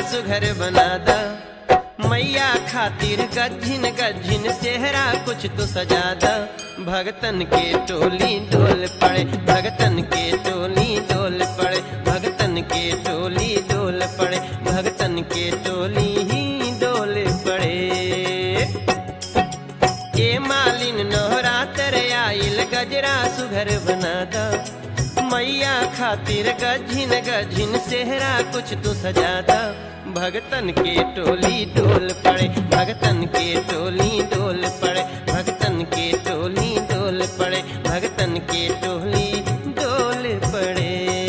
सुघर बना दा मैया खातिर गज्जिन गज्जिन सेहरा कुछ तो सजा दा भगतन के टोली डोल पड़े भगतन के टोली डोल पड़े भगतन के टोली डोल पड़े भगतन के टोली ही डोल पड़े ए मालिन नोहरा तेरे आइल गजरा सुघर बना दा मैया खातिर गझिन गझिन सेहरा कुछ तो सजा दा भगतन के टोली डोल पड़े भगतन के टोली डोल पड़े भगतन के टोली डोल पड़े भगतन के टोली डोल पड़े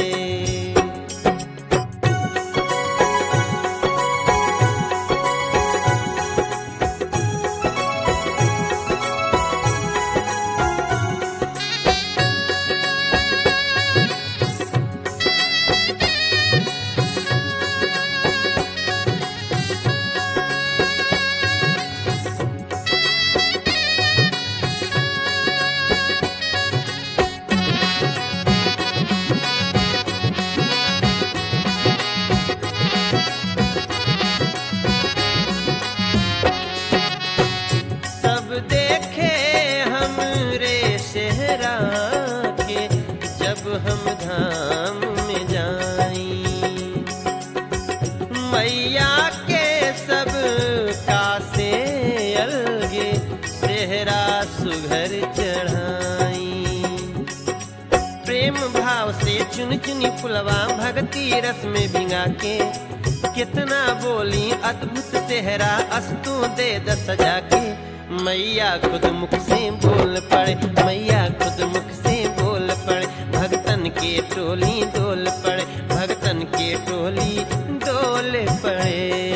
सब देखे हमरे सेहरा के जब हम धाम में जाई मैया के सब कासे अलगे सेहरा सुघर चढ़ाई प्रेम भाव से चुन चुनी फुलवा भक्ति रस में भिंगा के कितना बोली अद्भुत सेहरा अस्तु दे द सजा के मैया खुद मुख से बोल पड़े मैया खुद मुख से बोल पड़े भगतन के टोली डोल पड़े भगतन के टोली डोल पड़े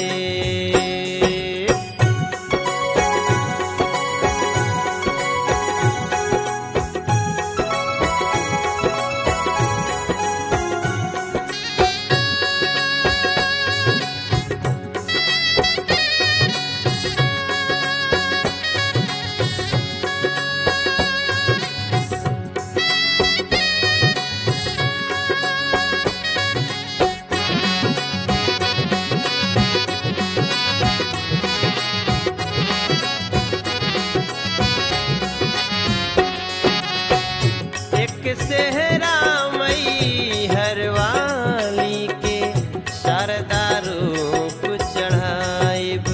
एक सेहरा मई हरवाली के शारदा रूप चढ़ाइब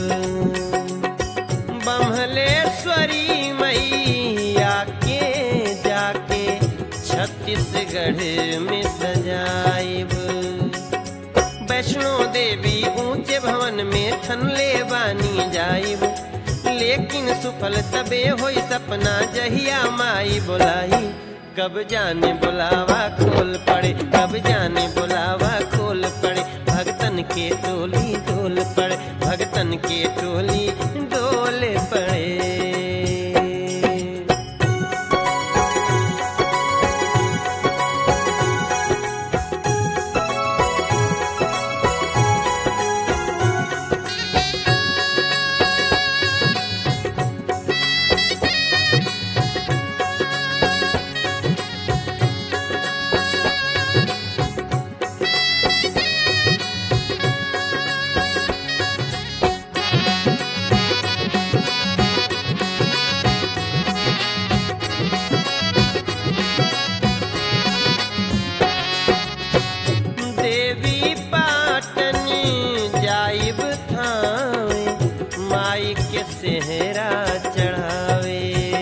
बम्हलेश्वरी मैया के जाके छत्तीसगढ़ में सजाइब वैष्णो देवी ऊंचे भवन में थनले बानी जाइब लेकिन सुफल तबे होई सपना जहिया माई बोलाई कब जाने बुलावा खोल पड़े कब जाने बुलावा खोल पड़े भगतन के टोली डोल पड़े भगतन के टोली डोल पड़े देवी पाटन जाइब थावे माई के सेहरा चढ़ावे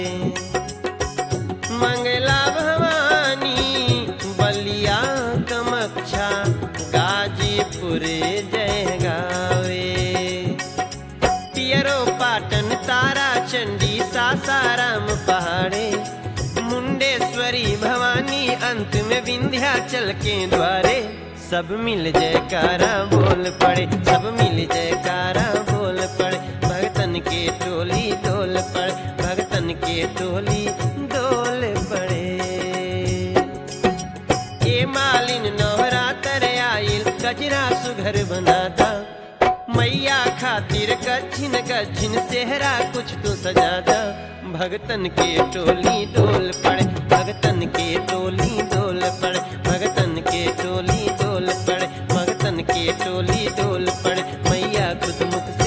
मंगला भवानी बलिया कमक्षा गाजीपुर जय गावे पियरो पाटन तारा चंडी सासाराम पहाड़े मुंडेश्वरी भवानी अंत में विंध्याचल के द्वारे सब मिल जयकारा बोल पड़े सब मिल जयकारा बोल पड़े भगतन के टोली डोल पड़े भगतन के टोली डोल पड़े ए मालिन नवरा तर आइल कजरा सुघर बनाता मैया खातिर गच्छिन गच्छिन सेहरा कुछ तो सजादा भगतन के टोली डोल पड़े भगतन के टोली डोल पड़े भगतन के टोली डोल पड़े भगतन के के टोली डोल पड़े मैया खुद मुख